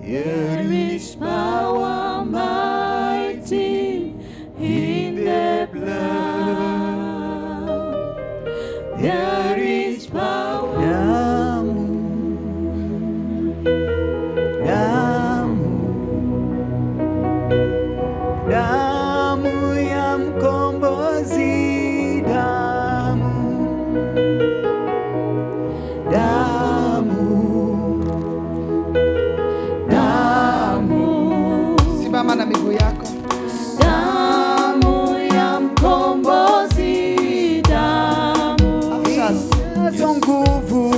There is power mighty in the blood. There is power. Damu, damu, damu ya mkombozi, damu, damu, damu. Simama na miguu yako. Damu ya mkombozi, damu, Inazo nguvu,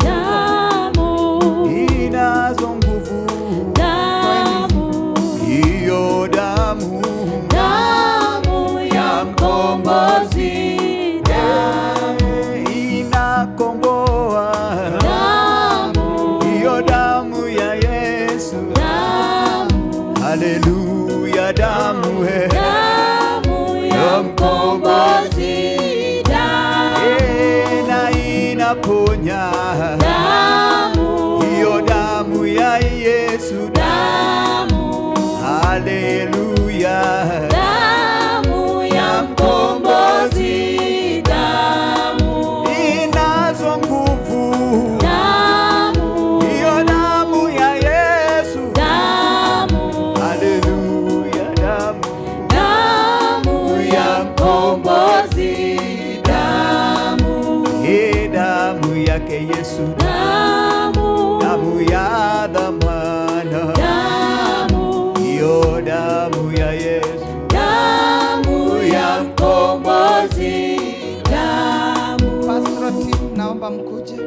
damu, inazo nguvu, damu, hiyo damu damu ya mkombozi, damu, inakomboa, damu, hiyo damu ya Yesu. damu, Haleluya, damu he. damu ya mkombozi, damu, Eh, na inaponya, damu, hiyo damu ya Yesu. damu, Haleluya, damu ya mkombozi, damu, inazo nguvu, damu, hiyo damu ya Yesu. damu, Haleluya, damu damu ya mkombozi, damu, Eh, damu yake Yesu, damu, damu ya dhamana, damu, hiyo damu ya Yesu. damu ya mkombozi, damu. Pastoral team, naomba mkuje.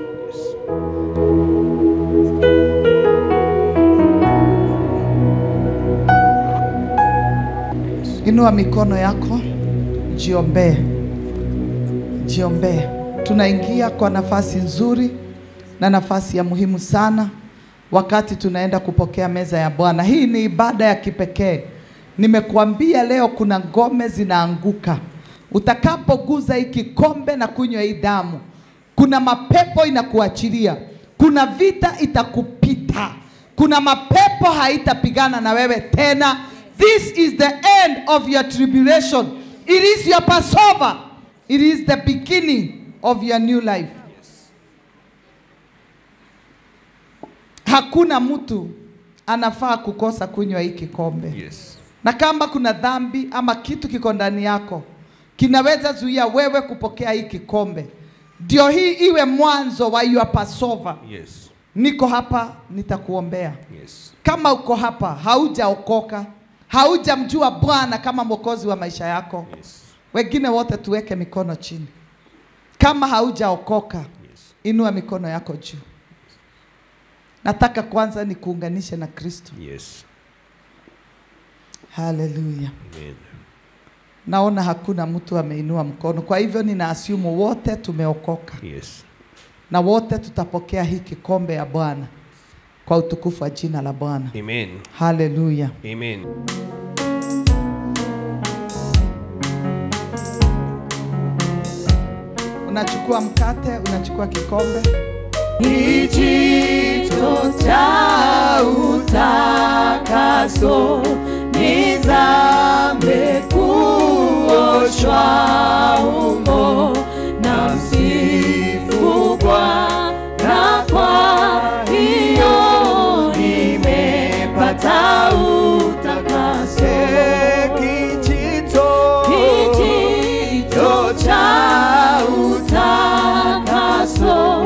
Inua mikono yako, jiombee, jiombee. Tunaingia kwa nafasi nzuri na nafasi ya muhimu sana wakati tunaenda kupokea meza ya Bwana. Hii ni ibada ya kipekee. Nimekuambia leo kuna ngome zinaanguka utakapoguza hii kikombe na kunywa hii damu. Kuna mapepo inakuachilia, kuna vita itakupita, kuna mapepo haitapigana na wewe tena. This is the end of your tribulation. It is your Passover. It is the beginning of your new life. Hakuna mtu anafaa kukosa kunywa hii kikombe. Yes. Na kama kuna dhambi ama kitu kiko ndani yako kinaweza zuia wewe kupokea hii kikombe, ndio hii iwe mwanzo wa your Passover. Yes. Niko hapa, nitakuombea. Yes. Kama uko hapa haujaokoka, haujamjua Bwana kama mwokozi wa maisha yako, Yes. wengine wote tuweke mikono chini. Kama haujaokoka, Yes. inua mikono yako juu. Nataka kwanza nikuunganishe na Kristo. Yes. Haleluya. Amen. Naona hakuna mtu ameinua mkono, kwa hivyo nina assume wote tumeokoka Yes. na wote tutapokea hii kikombe ya Bwana kwa utukufu wa jina la Bwana. Amen. Haleluya. Amen. Unachukua mkate, unachukua kikombe. Kijito cha utakaso nizame kuoshwa humo na msifu Bwana, kwa hiyo nimepata utakaso. Kijito Kijito cha utakaso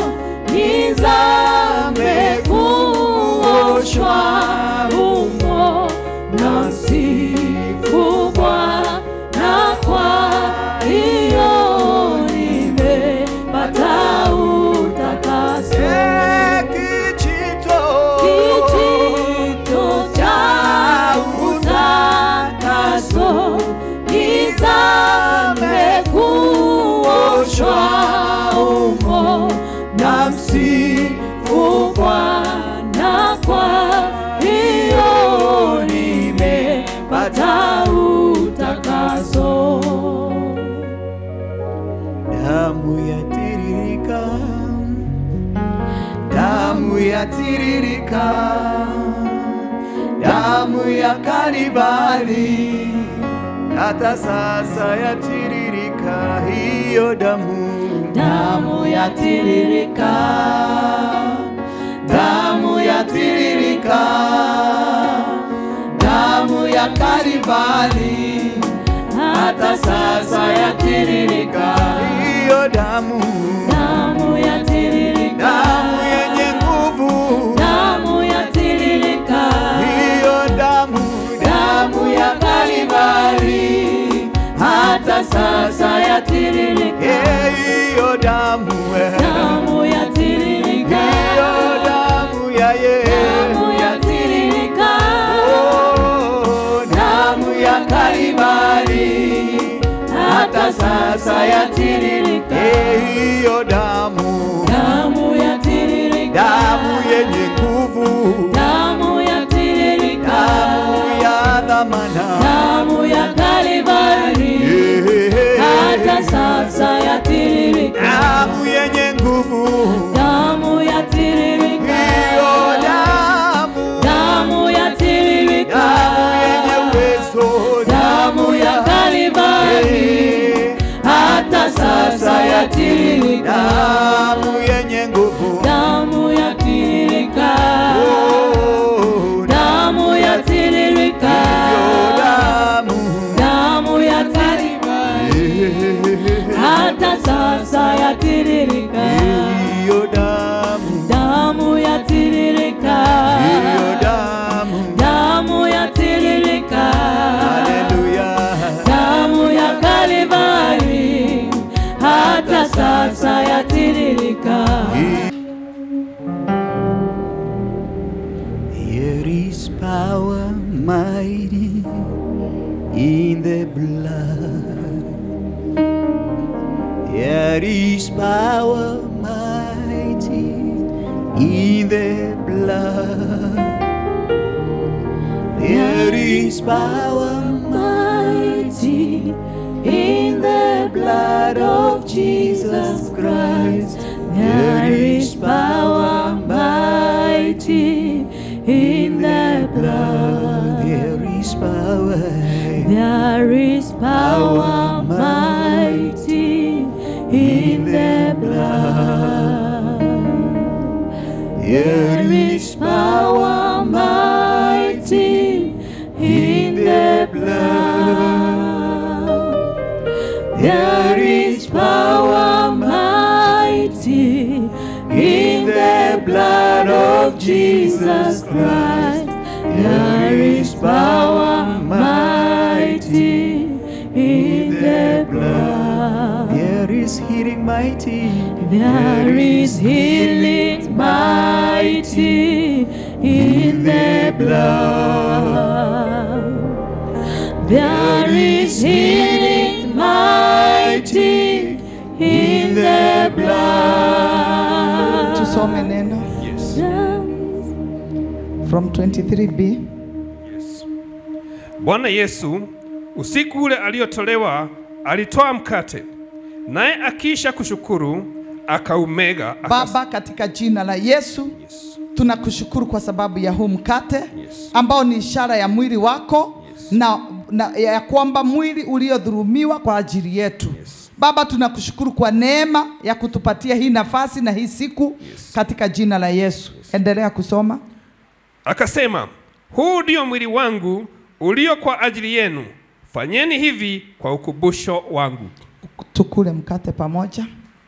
nizame kuoshwa humo na msifu Bwana, kwa hiyo nimepata utakaso. kijito Kijito cha utakaso nizame kuoshwa humo na msifu Bwana, kwa hiyo nimepata utakaso. damu yatiririka damu yatiririka damu ya Kalvari, hata sasa yatiririka hiyo damu, damu yatiririka, damu yatiririka, damu ya Kalvari, hata sasa yatiririka, hiyo damu, damu yatiririka, damu yenye nguvu, damu yatiririka, hiyo damu, damu ya Kalvari, hata sasa yatiririka, Eh, hiyo damu, eh, damu yatiririka, hiyo damu ya damu Yesu. yatiririka, Oh, damu ya Kalvari, hata sasa yatiririka, Eh, hiyo damu, damu yatiririka, damu yenye nguvu, damu yatiririka, damu ya dhamana. damu ya Kalvari, Eh, hata sasa yatiririka, damu yenye nguvu, damu yatiririka, hiyo damu, damu yatiririka, damu yenye uwezo, damu ya Kalvari, Eh, hata sasa yatiririka, damu yenye nguvu, damu yatiririka, oh, damu yatiririka, hiyo damu, damu yatiririka, eh, hata sasa yatiririka, hiyo damu, damu yatiririka, hiyo damu, damu yatiririka, haleluya. damu ya Kalvari, hata sasa yatiririka. There is power mighty in the blood. There is power mighty in the blood. There is power mighty in the blood of Jesus Christ. There is power mighty in the blood. There is power. There is power mighty in the blood. There is power mighty in the blood. There is power mighty in the blood of Jesus Christ. There is power mighty in the blood. There is healing mighty. There is healing mighty in the blood. There is healing mighty in the blood. tusome neno from 23b Bwana Yesu usiku ule aliotolewa alitoa mkate, naye akiisha kushukuru akaumega akas- Baba, katika jina la Yesu Yes. tunakushukuru kwa sababu ya huu mkate Yes. ambao ni ishara ya mwili wako Yes. na, na ya kwamba mwili uliodhulumiwa kwa ajili yetu Yes. Baba, tunakushukuru kwa neema ya kutupatia hii nafasi na hii siku Yes. katika jina la Yesu. Endelea kusoma. Akasema, huu ndio mwili wangu ulio kwa ajili yenu, fanyeni hivi kwa ukumbusho wangu. Tukule mkate pamoja.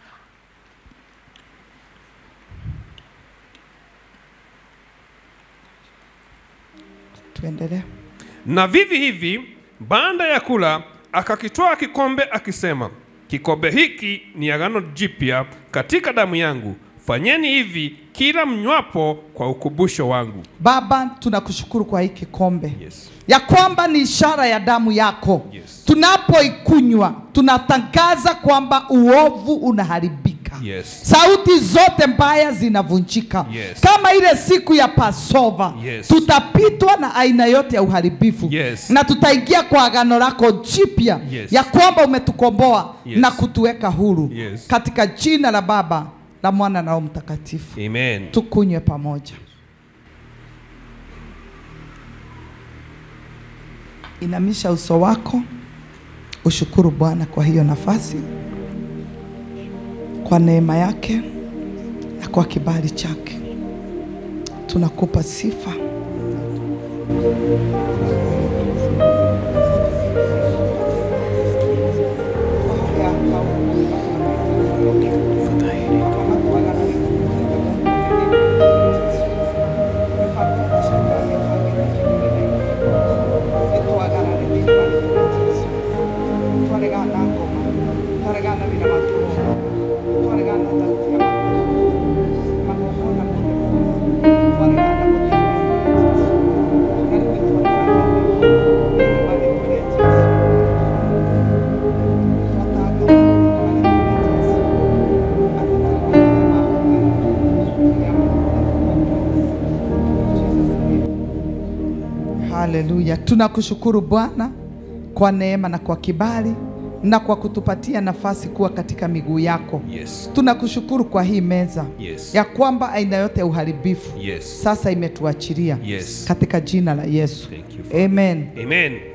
Tuendelee. Na vivi hivi baada ya kula akakitoa kikombe akisema, kikombe hiki ni agano jipya katika damu yangu, fanyeni hivi kila mnywapo kwa ukumbusho wangu. Baba, tunakushukuru kwa hii kikombe Yes. ya kwamba ni ishara ya damu yako. Yes. Tunapoikunywa tunatangaza kwamba uovu unaharibika. Yes. Sauti zote mbaya zinavunjika. Yes. Kama ile siku ya Pasova, Yes. tutapitwa na aina yote ya uharibifu Yes. na tutaingia kwa agano lako jipya Yes. ya kwamba umetukomboa Yes. na kutuweka huru Yes. katika jina la Baba la Mwana na Roho Mtakatifu. Amen. Tukunywe pamoja. Inamisha uso wako, ushukuru Bwana kwa hiyo nafasi, kwa neema yake na kwa kibali chake. Tunakupa sifa. Haleluya, tunakushukuru Bwana kwa neema na kwa kibali na kwa kutupatia nafasi kuwa katika miguu yako. Yes. Tunakushukuru kwa hii meza Yes. ya kwamba aina yote ya uharibifu Yes. sasa imetuachilia Yes. katika jina la Yesu. Thank you, Father. Amen. Amen.